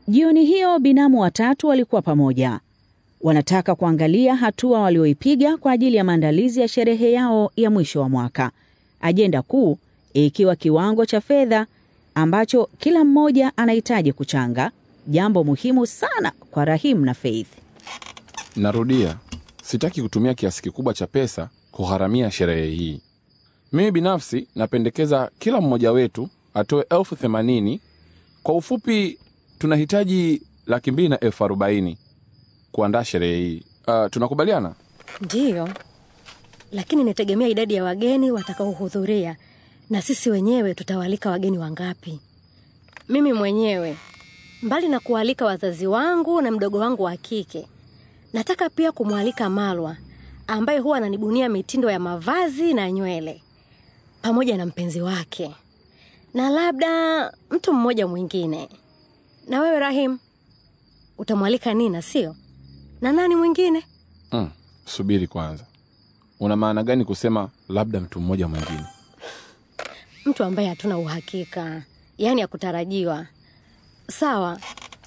Jioni hiyo binamu watatu walikuwa pamoja. Wanataka kuangalia hatua walioipiga kwa ajili ya maandalizi ya sherehe yao ya mwisho wa mwaka, ajenda kuu ikiwa kiwango cha fedha ambacho kila mmoja anahitaji kuchanga, jambo muhimu sana kwa Rahim na Faith. Narudia, sitaki kutumia kiasi kikubwa cha pesa kugharamia sherehe hii. Mimi binafsi napendekeza kila mmoja wetu atoe elfu themanini. Kwa ufupi, tunahitaji laki mbili na elfu arobaini kuandaa sherehe hii. Uh, tunakubaliana? Ndiyo, lakini inategemea idadi ya wageni watakaohudhuria na sisi wenyewe tutawaalika wageni wangapi. Mimi mwenyewe, mbali na kualika wazazi wangu na mdogo wangu wa kike, nataka pia kumwalika Malwa ambaye huwa ananibunia mitindo ya mavazi na nywele, pamoja na mpenzi wake na labda mtu mmoja mwingine. Na wewe Rahim, utamwalika Nina, sio? Na nani mwingine? Mm, subiri kwanza, una maana gani kusema labda mtu mmoja mwingine? Mtu ambaye hatuna uhakika, yaani ya kutarajiwa. Sawa,